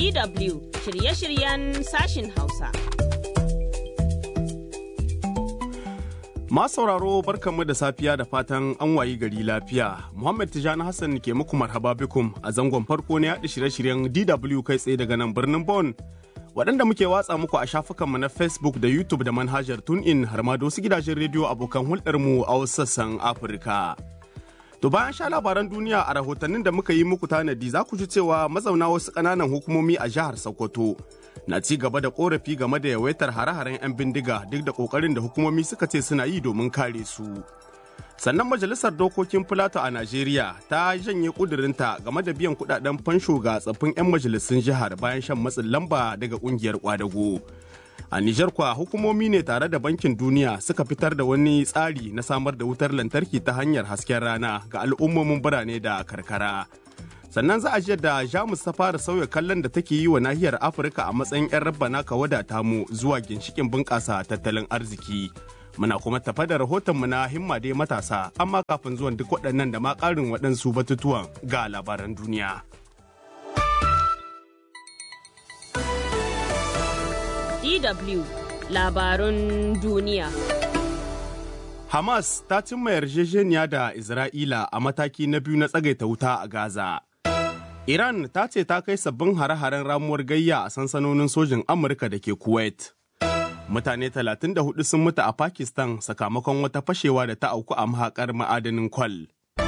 DW shirye-shiryen sashin Hausa. Masu sauraro barkanmu da safiya da fatan an wayi gari lafiya. Muhammad Tijani Hassan ke muku marhaba bikum a zangon farko na yaɗa shirye-shiryen DW kai tsaye daga nan birnin Bon. Waɗanda muke watsa muku a shafukanmu na Facebook da YouTube da manhajar TuneIn har ma da wasu gidajen rediyo abokan hulɗarmu a wasu sassan Afirka. To bayan sha labaran duniya a rahotannin da muka yi muku tanadi za ku ji cewa mazauna wasu ƙananan hukumomi a jihar Sokoto na ci gaba da korafi game da yawaitar hare-haren 'yan bindiga duk da ƙoƙarin da hukumomi suka ce suna yi domin kare su. Sannan majalisar dokokin Filato a Najeriya ta janye ƙudurinta game da biyan kuɗaɗen fansho ga tsaffin 'yan majalisun jihar bayan shan matsin lamba daga ƙungiyar ƙwadago. A Nijar kwa hukumomi ne tare da Bankin Duniya suka fitar da wani tsari na samar da wutar lantarki ta hanyar hasken rana ga al'ummomin birane da karkara. Sannan za a ji da Jamus ta fara sauya kallon da take yi wa nahiyar Afirka a matsayin 'yan rabbana ka wadata mu zuwa ginshikin bunƙasa tattalin arziki. Muna kuma tafa da rahotonmu na himma dai matasa, amma kafin zuwan duk waɗannan da ma ƙarin waɗansu batutuwan ga labaran duniya. DW labarun duniya. Hamas ta cimma yarjejeniya da Isra'ila a mataki na biyu na tsagaita wuta a Gaza. Iran ta ce ta kai sabbin hare-haren ramuwar gayya a sansanonin sojin Amurka da ke Kuwait. Mutane 34 sun mutu a Pakistan sakamakon wata fashewa da ta auku a mahaƙar ma'adanin kwal.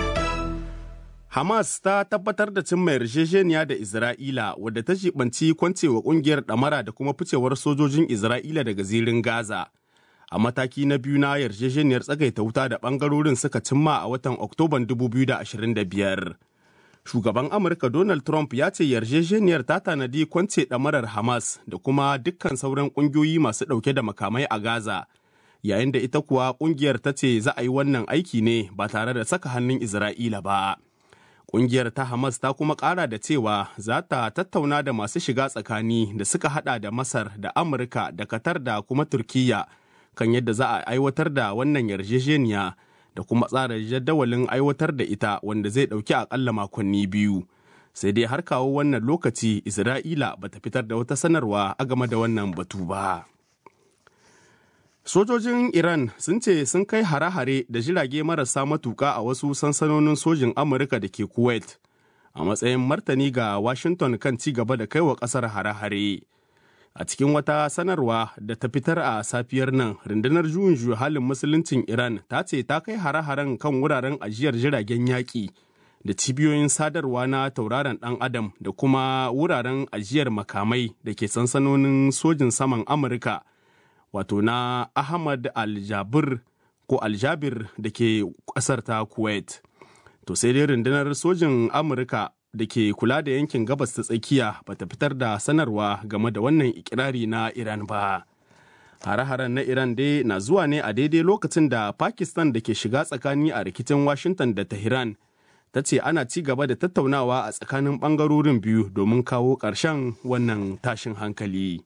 Hamas ta tabbatar da cimma yarjejeniya da Isra'ila wadda ta jibanci kwancewa kungiyar ɗamara da kuma ficewar sojojin Isra'ila daga zirin Gaza. A mataki na biyu na yarjejeniyar tsagaita wuta da ɓangarorin suka cimma a watan Oktoban 2025. Shugaban Amurka Donald Trump ya ce yarjejeniyar ta tanadi kwance ɗamarar Hamas da kuma dukkan sauran ƙungiyoyi masu ɗauke da makamai a Gaza. Yayin da ita kuwa ƙungiyar ta ce za a yi wannan aiki ne ba tare da saka hannun Isra'ila ba. Ƙungiyar ta Hamas ta kuma ƙara da cewa za ta tattauna da masu shiga tsakani da suka hada da Masar da Amurka da Qatar da kuma Turkiyya kan yadda za a aiwatar da wannan yarjejeniya da kuma tsara jadawalin aiwatar da ita wanda zai ɗauki aƙalla makonni biyu. Sai dai har kawo wannan lokaci Isra'ila bata fitar da wata sanarwa a game da wannan batu ba. Sojojin Iran sun ce sun kai hare-hare da jirage marasa matuka a wasu sansanonin sojin Amurka da ke Kuwait a matsayin martani ga Washington kan ci gaba da kaiwa ƙasar hare-hare. A cikin wata sanarwa da ta fitar a safiyar nan, rundunar juyin juya halin musuluncin Iran ta ce ta kai hare-haren kan wuraren ajiyar jiragen yaƙi da cibiyoyin sadarwa na tauraron ɗan adam da kuma wuraren ajiyar makamai da ke sansanonin sojin saman Amurka. wato na Ahmad Aljabir ko Aljabir da ke ƙasar ta Kuwait. To sai dai rundunar sojin Amurka da ke kula da yankin gabas ta tsakiya bata fitar da sanarwa game da wannan ikirari na Iran ba. Hare-haren na Iran dai na zuwa ne a daidai lokacin da Pakistan da ke shiga tsakani a rikicin Washington da Tehran ta ce ana ci gaba da tattaunawa a tsakanin ɓangarorin biyu domin kawo ƙarshen wannan tashin hankali.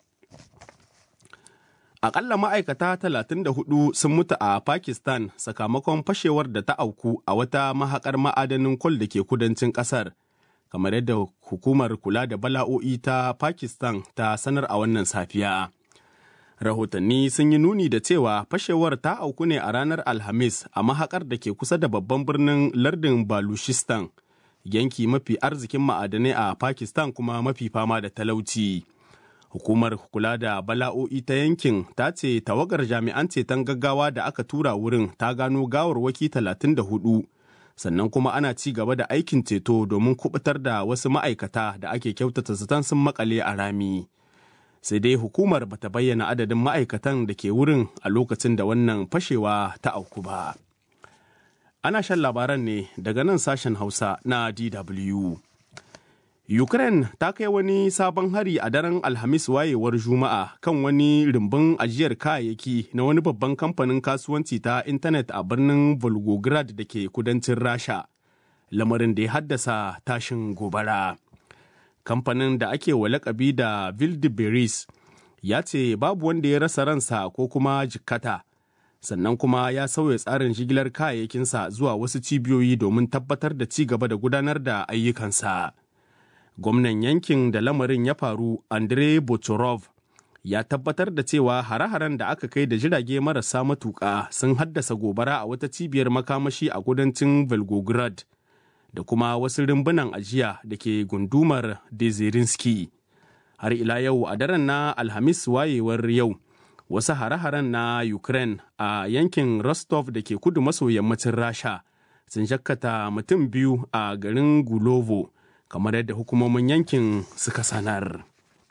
Akalla ma'aikata 34 sun mutu a Pakistan sakamakon fashewar da ta auku a wata mahaƙar ma'adanin kwal da ke kudancin ƙasar, kamar yadda hukumar kula da bala'o'i ta Pakistan ta sanar a wannan safiya. Rahotanni sun yi nuni da cewa fashewar ta auku ne a ranar Alhamis a mahaƙar da ke kusa da babban birnin lardin Balushistan, yanki mafi arzikin ma'adanai a Pakistan kuma mafi fama da talauci. Hukumar kula da bala'o'i ta yankin ta ce tawagar jami'an ceton gaggawa da aka tura wurin ta gano gawarwaki 34 sannan kuma ana ci gaba da aikin ceto domin kubutar da wasu ma'aikata da ake kyautata zaton sun makale a rami. Sai dai hukumar bata bayyana adadin ma'aikatan da ke wurin a lokacin da wannan fashewa ta auku ba. Ana shan labaran ne daga nan sashen Hausa na DW. Ukraine ta kai wani sabon hari a daren Alhamis wayewar Juma'a kan wani rumbun ajiyar kayayyaki na wani babban kamfanin kasuwanci ta intanet a birnin Volgograd da ke kudancin Rasha, lamarin da ya haddasa tashin gobara. Kamfanin da ake wa lakabi da Vildiberis ya ce babu wanda ya rasa ransa ko kuma jikkata. sannan kuma ya sauya tsarin jigilar kayayyakinsa zuwa wasu cibiyoyi domin tabbatar da ci gaba da gudanar da ayyukansa. gwamnan yankin da lamarin ya faru andre bochorov ya tabbatar da cewa hare-haren da aka kai da jirage marasa matuƙa sun haddasa gobara a wata cibiyar makamashi a kudancin volgograd da kuma wasu rumbunan ajiya da ke gundumar Dezerinski. Har ila yau a daren na Alhamis wayewar yau, wasu hare-haren na Ukraine a yankin Rostov da ke kudu maso yammacin Rasha sun shakkata mutum biyu a garin Gulovo, kamar yadda hukumomin yankin suka sanar.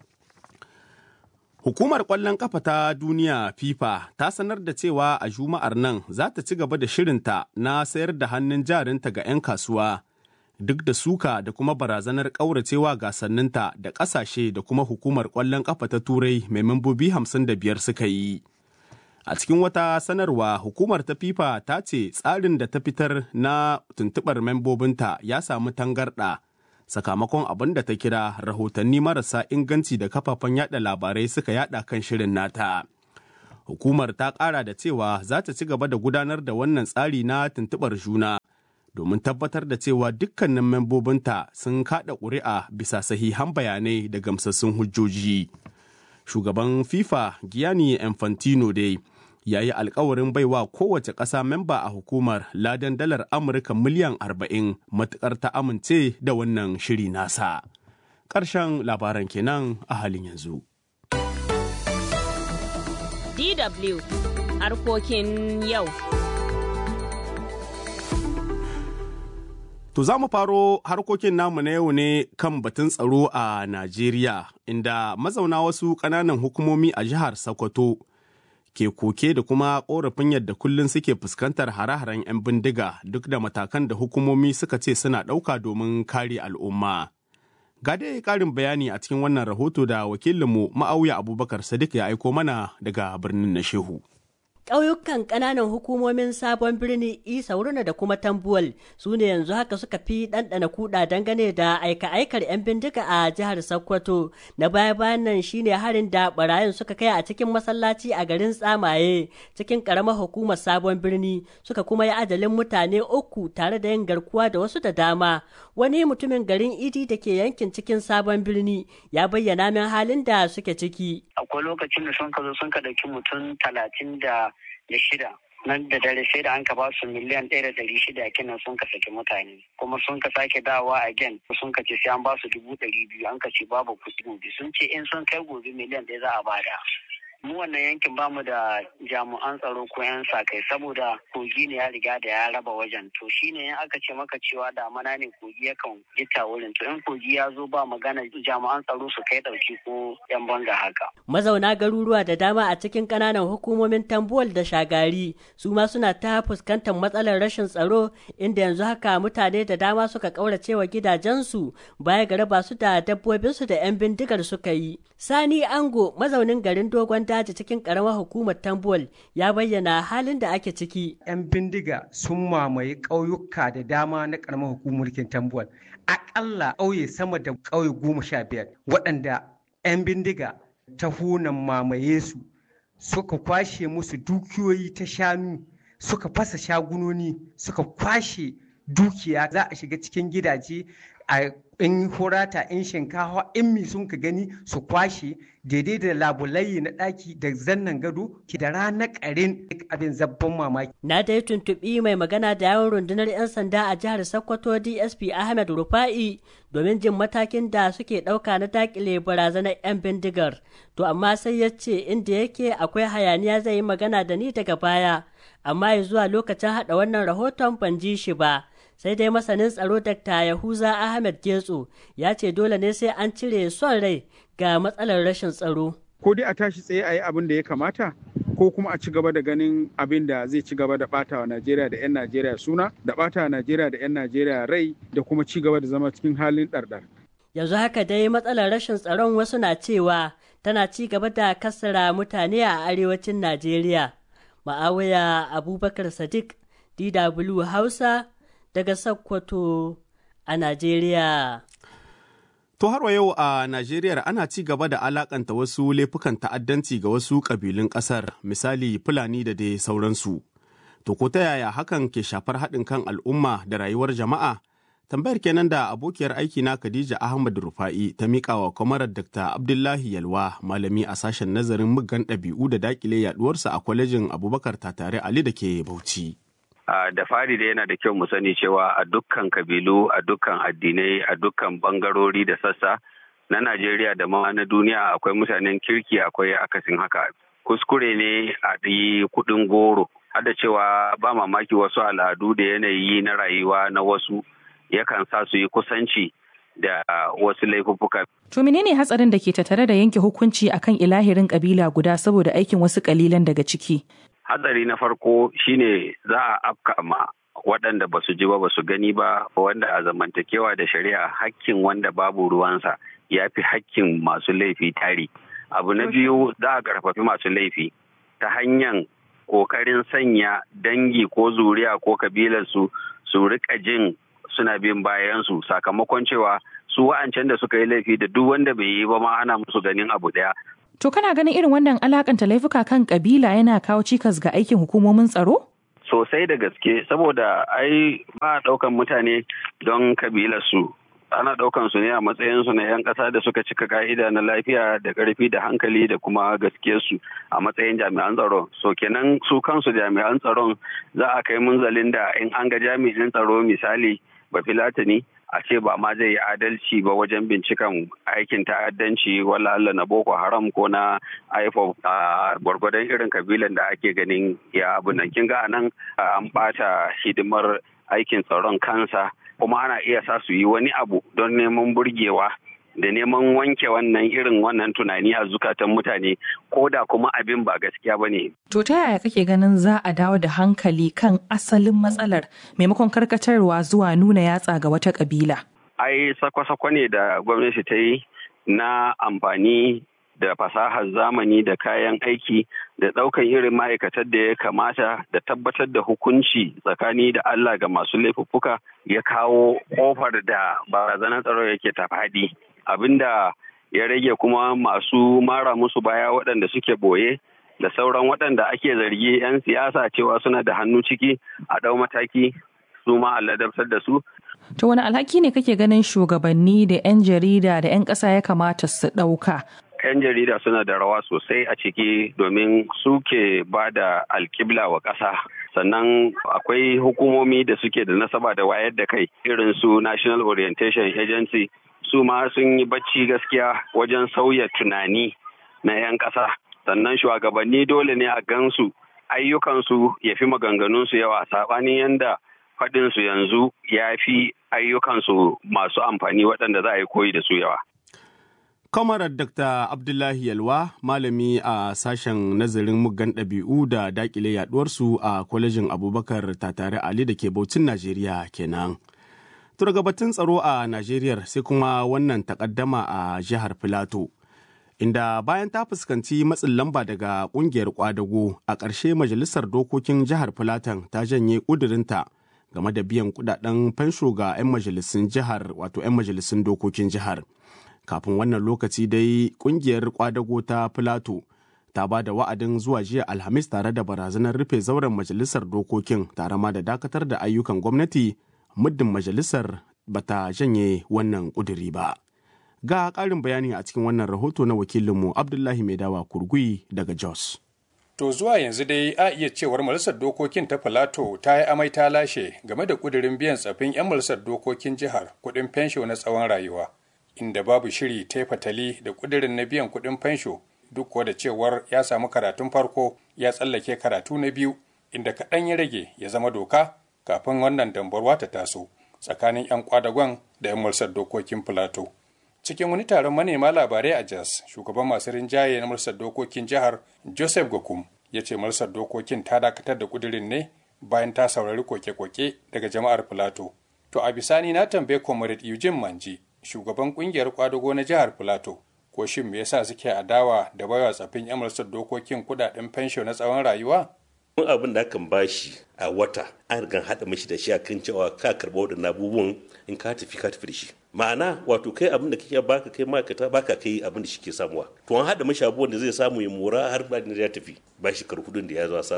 Hukumar ƙwallon ƙafa ta duniya FIFA ta sanar da cewa a Juma'ar nan za ta ci gaba da shirinta na sayar da hannun jarinta ga 'yan kasuwa. duk da suka da kuma barazanar ƙauracewa gasanninta da ƙasashe da kuma hukumar ƙwallon ƙafa ta turai mai membobi 55 suka yi. A cikin wata sanarwa hukumar ta FIFA ta ce tsarin da ta fitar na tuntuɓar membobinta ya samu tangarɗa sakamakon abin da ta kira rahotanni marasa inganci da kafafen yada labarai suka yada kan shirin nata. Hukumar ta ƙara da cewa za ta ci gaba da gudanar da wannan tsari na tuntuɓar juna domin tabbatar da cewa dukkanin membobinta sun kaɗa ƙuri'a bisa sahihan bayanai da gamsassun hujjoji. Shugaban FIFA Gianni Infantino dai ya yi alkawarin baiwa kowace ƙasa memba a hukumar ladan dalar Amurka miliyan 40 matuƙar ta amince da wannan shiri nasa. Ƙarshen labaran kenan a halin yanzu. DW harkokin yau. To za mu faro harkokin namu na yau ne kan batun tsaro a Najeriya, inda mazauna wasu ƙananan hukumomi a jihar Sokoto ke koke da kuma ƙorafin yadda kullum suke fuskantar hare-haren 'yan bindiga duk da matakan da hukumomi suka ce suna ɗauka domin kare al'umma. Ga dai ƙarin bayani a cikin wannan rahoto da wakilinmu Ma'auya Abubakar Sadiq ya aiko mana daga birnin na Shehu. ƙauyukan ƙananan hukumomin sabon birni isa wurna da kuma tambuwal su ne yanzu haka suka fi ɗanɗana kuɗa dangane da aika-aikar 'yan bindiga a jihar sokoto na baya-bayan nan shine harin da barayin suka kai a cikin masallaci a garin tsamaye cikin ƙaramar hukumar sabon birni suka kuma yi ajalin mutane uku tare da yin garkuwa da wasu da dama wani mutumin garin idi da ke yankin cikin sabon birni ya bayyana min halin da suke ciki akwai lokacin da sun ka zo sun ka ɗauki mutum talatin da da shida nan da dare sai da an ka ba su miliyan ɗaya da ɗari shida kinan sun ka saki mutane kuma sun ka sake dawowa again sun ka ce sai an ba su dubu ɗari biyu an ka ce babu kuɗi gobe sun ce in sun kai gobe miliyan ɗaya za a bada mu wannan yankin ba mu da jami'an tsaro ko 'yan sa kai saboda kogi ne ya riga da ya raba wajen to shine in aka ce maka cewa damana ne kogi yakan gita wurin to in kogi ya zo ba magana jami'an tsaro su kai ɗauki ko 'yan banga haka mazauna garuruwa da dama a cikin ƙananan hukumomin tambuwal da shagari su ma suna ta fuskantar matsalar rashin tsaro inda yanzu haka mutane da dama suka ƙaurace wa gidajensu baya ga raba su da dabbobinsu da 'yan bindigar suka yi sani ango mazaunin garin dogon daji cikin ƙaramar hukumar tambuwal ya bayyana halin da ake ciki 'yan bindiga sun mamaye ƙauyuka da dama na ƙaramar hukumar mulkin tambuwal aƙalla ƙauye sama da ƙauye goma sha biyar waɗanda 'yan bindiga ta hunan mamaye su suka kwashe musu dukiyoyi ta shanu suka fasa shagunoni suka kwashe dukiya za a shiga cikin gidaje a in horata in shinkawa in mi sun ka gani su kwashe daidai da labulayi na ɗaki da zannan gado ki da rana ƙarin abin zabban mamaki. Na dai tuntuɓi mai magana da yawon rundunar 'yan sanda a jihar Sokoto DSP Ahmed Rufa'i domin jin matakin da suke ɗauka na dakile barazanar 'yan bindigar. To amma sai ya ce inda yake akwai hayaniya zai yi magana da ni daga baya. Amma ya zuwa lokacin haɗa wannan rahoton ban ji shi ba. sai dai masanin tsaro Dr. Yahuza Ahmed Getso ya ce dole ne sai an cire son rai ga matsalar rashin tsaro. Ko dai a tashi tsaye a yi abin da ya kamata ko kuma a ci gaba da ganin abin da zai ci gaba da ɓatawa Najeriya da 'yan Najeriya suna da ɓatawa Najeriya da 'yan Najeriya rai da kuma ci gaba da zama cikin halin ɗarɗar. Yanzu haka dai matsalar rashin tsaron wasu na cewa tana ci gaba da kassara mutane a arewacin Najeriya. Ma'awiya Abubakar Sadiq, DW Hausa, daga Sokoto a Najeriya. To har wa yau a Najeriya ana ci gaba da alakanta wasu laifukan ta'addanci ga wasu ƙabilun ƙasar, misali Fulani da dai sauransu. To ko ta yaya hakan ke shafar haɗin kan al'umma da rayuwar jama'a? Tambayar kenan da abokiyar aiki na Khadija Ahmad Rufa'i ta miƙa wa kwamarar Dr. Abdullahi Yalwa malami a sashen nazarin muggan ɗabi'u da dakile yaduwarsa a kwalejin Abubakar Tatare Ali da ke Bauchi. Uh, da fari da yana da kyau mu sani cewa a dukkan kabilu a dukkan addinai a dukkan bangarori da sassa na Najeriya da ma na duniya akwai mutanen kirki akwai akasin haka kuskure ne a ɗi kuɗin goro har da cewa ba mamaki wasu al'adu da yanayi na rayuwa na wasu yakan sa su yi kusanci da wasu laifuffuka. To menene hatsarin da ke tattare da yanke hukunci akan ilahirin kabila guda saboda aikin wasu kalilan daga ciki? Hatsari na farko shine za a afka ma waɗanda ba su ji ba ba su gani ba wanda a zamantakewa da shari'a hakkin wanda babu ruwansa ya fi hakkin masu laifi tari. Abu na biyu za a karfafi masu laifi ta hanyar ƙoƙarin sanya dangi ko zuriya ko kabilarsu su rika jin suna bin bayansu sakamakon cewa su wa'ancan da suka yi laifi da duk wanda bai yi ba ma ana musu ganin abu ɗaya. To kana ganin irin wannan alakanta laifuka kan kabila yana kawo cikas ga aikin hukumomin tsaro? Sosai da gaske saboda ai ba ɗaukan mutane don kabilarsu ana ɗaukan su ne a matsayin su na 'yan ƙasa da suka cika ka'ida na lafiya da ƙarfi da hankali da kuma gaskiyarsu a matsayin jami'an tsaro so kenan su kansu jami'an tsaron za a kai munzalin da in an ga jami'in tsaro misali ba filatani a ce ba ma zai yi adalci ba wajen binciken aikin ta'addanci wala Allah na Boko Haram ko na IFOP a gwargwadon irin kabilan da ake ganin ya abu nan kin ga nan an bata hidimar aikin tsaron kansa kuma ana iya sa su yi wani abu don neman burgewa da neman wanke wannan irin wannan tunani a zukatan mutane ko da kuma abin ba gaskiya ba ne. To ta yaya kake ganin za a dawo da hankali kan asalin matsalar maimakon karkatarwa zuwa nuna yatsa ga wata kabila? Ai sakwa-sakwa ne da gwamnati ta yi na amfani da fasahar zamani da kayan aiki da ɗaukan irin ma'aikatar da ya kamata da tabbatar da hukunci tsakani da Allah ga masu laifuffuka ya kawo ƙofar da barazanar tsaro yake ta faɗi. abinda ya rage kuma masu mara musu baya waɗanda suke boye da sauran waɗanda ake zargi 'yan siyasa cewa suna da hannu ciki a ɗau mataki su ma a ladabtar da su. To wani alhaki ne kake ganin shugabanni da 'yan jarida da 'yan ƙasa ya kamata su ɗauka? 'Yan jarida suna da rawa sosai a ciki domin suke ba da alkibla wa ƙasa. Sannan akwai hukumomi da suke da nasaba da wayar da kai irin su National Orientation Agency su ma sun yi bacci gaskiya wajen sauya tunani na 'yan ƙasa sannan shugabanni dole ne a gansu ayyukansu ya fi maganganunsu yawa saɓanin yadda faɗinsu yanzu ya fi ayyukansu masu amfani waɗanda za a yi koyi da su yawa. Kamarar Dr. Abdullahi Yalwa, malami a sashen nazarin muggan ɗabi'u da dakile yaduwarsu a kwalejin Abubakar Tatare Ali da ke Baucin Najeriya kenan. Tura gabatun tsaro a Najeriya sai kuma wannan takaddama a jihar Filato. Inda bayan ta fuskanci matsin lamba daga kungiyar kwadago a ƙarshe majalisar dokokin jihar Filatan ta janye ƙudurinta game da biyan kudaden fansho ga 'yan majalisun jihar wato 'yan majalisun dokokin jihar. Kafin wannan lokaci dai kungiyar kwadago ta Filato ta ba da wa'adin zuwa jiya Alhamis tare da barazanar rufe zauren majalisar dokokin tare ma da dakatar da ayyukan gwamnati muddin majalisar bata janye wannan ƙuduri ba. Ga ƙarin bayani a cikin wannan rahoto na wakilinmu Abdullahi Maidawa Kurgui daga Jos. To zuwa yanzu dai a iya cewar majalisar dokokin ta Filato ta yi amai ta lashe game da ƙudurin biyan tsafin 'yan majalisar dokokin jihar kuɗin fensho na tsawon rayuwa, inda babu shiri ta fatali da ƙudurin na biyan kuɗin fensho duk da cewar ya samu karatun farko ya tsallake karatu na biyu inda kaɗan ya rage ya zama doka kafin wannan dambarwa ta taso tsakanin 'yan kwadagon da 'yan majalisar dokokin Filato. cikin wani taron manema labarai a Jos, shugaban masu rinjaye na Majalisar Dokokin Jihar Joseph Gokum ya ce Majalisar Dokokin ta dakatar da kudirin ne bayan ta saurari koke-koke daga jama'ar Filato. To a bisani na tambaye Comrade Eugene Manji, shugaban kungiyar kwadago na jihar Filato, ko shin me yasa suke adawa da baiwa tsafin 'yan Majalisar Dokokin kudaden fensho na tsawon rayuwa? mun abin da akan bashi a wata an riga haɗa mashi da shi akan cewa ka karɓa waɗannan abubuwan in ka tafi ka tafi da shi ma'ana wato kai abin da kake baka kai ma'aikata baka kai abin da shi ke samuwa to an haɗa mashi abubuwan da zai samu ya mora har ba da ya tafi ba shi kar hudun da ya zo samu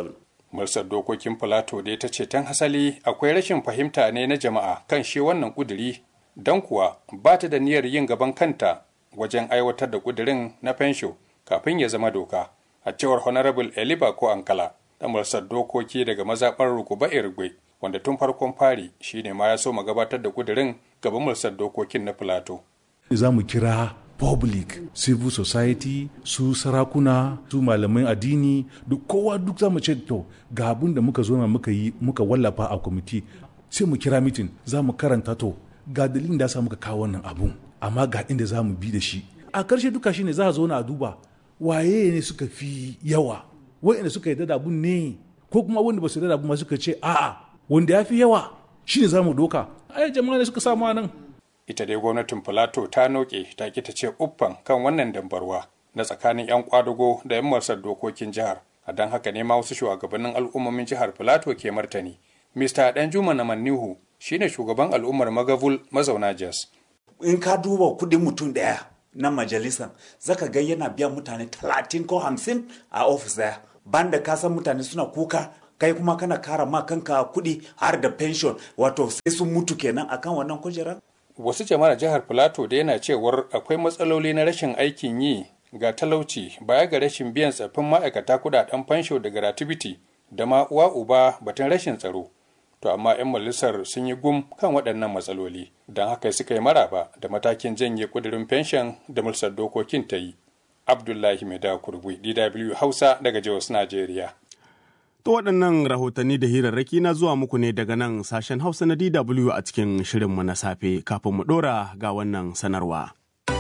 Majalisar dokokin Filato da ta ce tan hasali akwai rashin fahimta ne na jama'a kan shi wannan kuduri don kuwa ba ta da niyyar yin gaban kanta wajen aiwatar da kudirin na fensho kafin ya zama doka. A cewar Honorable Eliba ko Ankala, da majalisar dokoki daga mazaɓar Rukuba Irgwe, wanda tun farkon fari shine ma ya so mu gabatar da kudirin gaban majalisar dokokin na Filato. Za mu kira public civil society su sarakuna su malaman addini duk kowa duk za mu ce to ga abin da muka zo na muka yi muka wallafa a kwamiti sai mu kira mitin za mu karanta to ga dalilin da sa muka kawo wannan abun amma ga inda za mu bi da shi a karshe duka shine za a zo na duba waye ne suka fi yawa wa'anda suka yarda da abun ne ko kuma wanda ba su yarda da abun ma suka ce a'a wanda ya fi yawa shine za mu doka ai jama'a ne suka samu nan ita dai gwamnatin filato ta noke ta ki ta ce uffan kan wannan dambarwa na tsakanin 'yan kwadago da 'yan marsar dokokin jihar a don haka ne ma wasu shugabannin al'ummomin jihar filato ke martani mr danjuma na mannihu shine shugaban al'ummar magavul mazauna jos in ka duba kudin mutum daya na majalisa zaka ga yana biyan mutane talatin ko hamsin a ofis daya banda ka san mutane suna kuka kai kuma kana kara ma kanka kudi har da pension wato sai sun mutu kenan akan wannan kujerar wasu jama'ar jihar filato da yana cewar akwai matsaloli na rashin aikin yi ga talauci baya ga rashin biyan tsaffin ma'aikata kudaden fansho da gratuity da ma uwa uba batun rashin tsaro to amma 'yan majalisar sun yi gum kan waɗannan matsaloli don haka suka yi maraba da matakin janye kudirin fenshon da majalisar dokokin ta yi abdullahi mai da kurgui dw hausa daga jos najeriya To waɗannan rahotanni da hirarraki na zuwa muku ne daga nan sashen Hausa na DW a cikin shirinmu na safe kafin mu ɗora ga wannan sanarwa.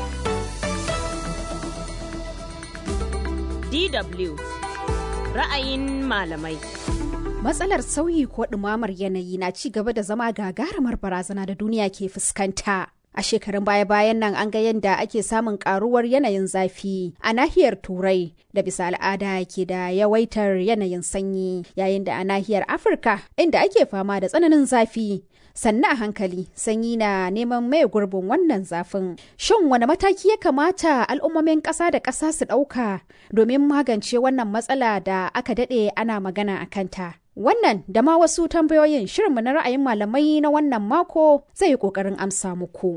DW ra'ayin malamai. Matsalar sauyi ko ɗumamar yanayi na ci gaba da zama gagarumar barazana da duniya ke fuskanta. A shekarun baya-bayan nan an ga yadda ake samun karuwar yanayin zafi a nahiyar Turai da bisa al'ada ke da yawaitar yanayin sanyi yayin da a nahiyar Afirka inda ake fama da tsananin zafi. Sannan a hankali sanyi na neman mai gurbin wannan zafin. Shin wani mataki ya kamata al'ummomin ƙasa da ƙasa su ɗauka domin magance wannan matsala da aka daɗe ana magana a kanta? Wannan da ma wasu tambayoyin shirinmu na ra'ayin malamai na wannan mako zai yi ƙoƙarin amsa muku.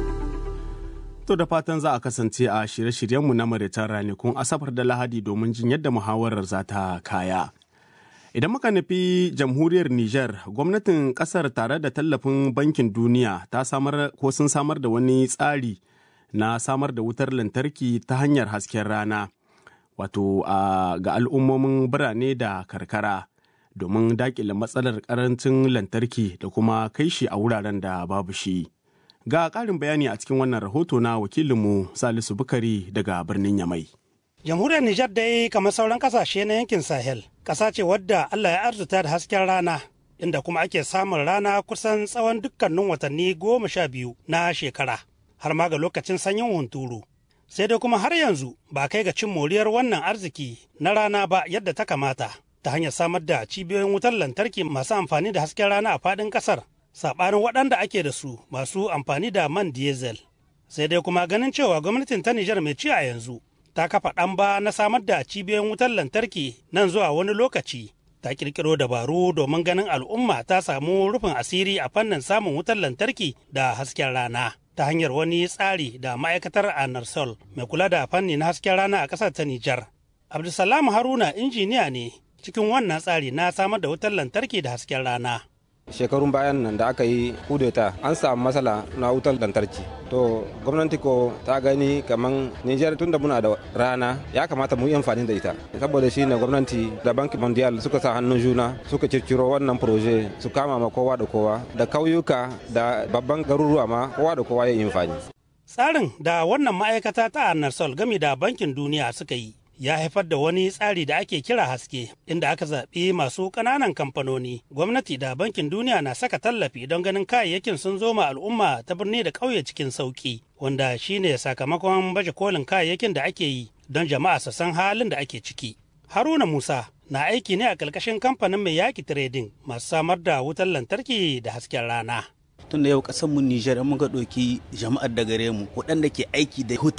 To da fatan za a kasance a shirye-shiryenmu na maritan ranakun Asabar da Lahadi domin jin yadda muhawarar za ta kaya. Idan muka nufi jamhuriyar Nijar, gwamnatin kasar tare da tallafin bankin duniya ta samar ko sun samar da wani tsari na samar da wutar lantarki ta hanyar hasken rana, wato ga al'ummomin birane da karkara. domin dakile matsalar karancin lantarki da kuma kai shi a wuraren da babu shi. Ga ƙarin bayani a cikin wannan rahoto na wakilinmu Salisu Bukari daga birnin Yamai. Jamhuriyar Nijar dai kamar sauran kasashe na yankin Sahel, ƙasa ce wadda Allah ya arzuta da hasken rana, inda kuma ake samun rana kusan tsawon dukkanin watanni goma sha biyu na shekara, har ma ga lokacin sanyin hunturu. Sai dai kuma har yanzu ba kai ga cin moriyar wannan arziki na rana ba yadda ta kamata. ta hanyar samar da cibiyoyin wutar lantarki masu amfani da hasken rana a faɗin ƙasar saɓanin waɗanda ake da su masu amfani da man diesel sai dai kuma ganin cewa gwamnatin ta Nijar mai ci a yanzu ta kafa ɗan ba na samar da cibiyoyin wutar lantarki nan zuwa wani lokaci ta kirkiro dabaru domin ganin al'umma ta samu rufin asiri a fannin samun wutar lantarki da hasken rana ta hanyar wani tsari da ma'aikatar anarsol mai kula da fanni na hasken rana a ƙasar ta Nijar. Abdulsalam Haruna injiniya ne cikin wannan tsari na samar da wutar lantarki da hasken rana. shekarun bayan nan da aka yi kudeta an samu matsala na wutar lantarki to gwamnati ko ta gani kamar nijar tun da muna da rana ya kamata mu yi amfani da ita saboda shi ne gwamnati da banki mondial suka sa hannun juna suka kirkiro wannan proje su kama ma kowa da kowa da kauyuka da babban garuruwa ma kowa da kowa ya yi amfani tsarin da wannan ma'aikata ta annarsol gami da bankin duniya suka yi ya haifar da wani tsari da ake kira haske inda aka zaɓi masu ƙananan kamfanoni gwamnati da bankin duniya na saka tallafi don ganin kayayyakin sun zo ma al'umma ta birni da ƙauye cikin sauƙi wanda shine sakamakon baje kolin kayayyakin da ake yi don jama'a su san halin da ake ciki haruna musa na aiki ne a ƙarƙashin kamfanin mai yaƙi trading masu samar da wutar lantarki da hasken rana tun da yau ƙasar mu Nijar muka ɗauki jama'ar da gare mu waɗanda ke aiki da huta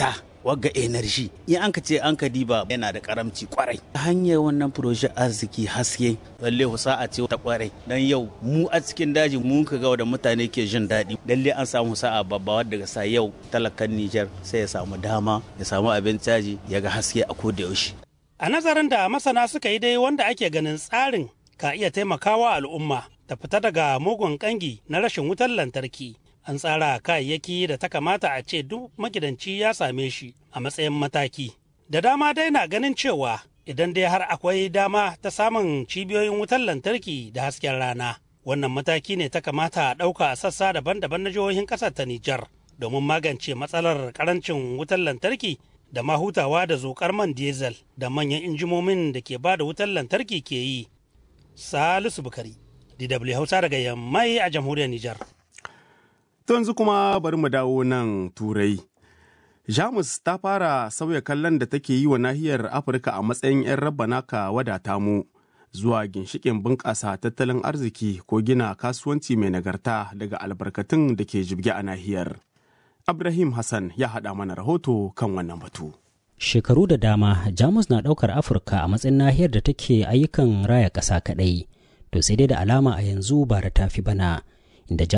wagga energy in an ka ce an ka diba yana da karamci kwarai hanyar wannan proje arziki haske lalle sa'a ce ta kwarai dan yau mu a cikin daji mun ka ga da mutane ke jin daɗi lalle an samu sa'a babba wadda ga sa yau talakan Nijar sai ya samu dama ya samu abin caji ya ga haske a koda yaushe a nazarin da masana suka yi dai wanda ake ganin tsarin ka iya taimakawa al'umma ta fita daga mugun kangi na rashin wutar lantarki an tsara kayayyaki da ta kamata a ce duk magidanci ya same shi a matsayin mataki. Da dama dai na ganin cewa idan dai har akwai dama ta samun cibiyoyin wutar lantarki da hasken rana, wannan mataki ne ta kamata a ɗauka a sassa daban-daban na jihohin ƙasar ta Nijar domin magance matsalar ƙarancin wutar lantarki da ma hutawa da zokar man diesel da manyan injimomin da ke ba da wutar lantarki ke yi. Salisu Bukari, DW Hausa daga Yammai a jamhuriyar Nijar. To yanzu kuma bari mu dawo nan turai. Jamus ta fara sauya kallon da take yi wa nahiyar Afirka a matsayin 'yan rabbanaka wadata mu zuwa ginshikin bunƙasa tattalin arziki ko gina kasuwanci mai nagarta daga albarkatun da ke jibge a nahiyar. Ibrahim Hassan ya haɗa mana rahoto kan wannan batu. Shekaru da dama Jamus na ɗaukar Afirka a matsayin nahiyar da take ayyukan raya ƙasa kaɗai, to sai dai da alama a yanzu ba da tafi bana. inda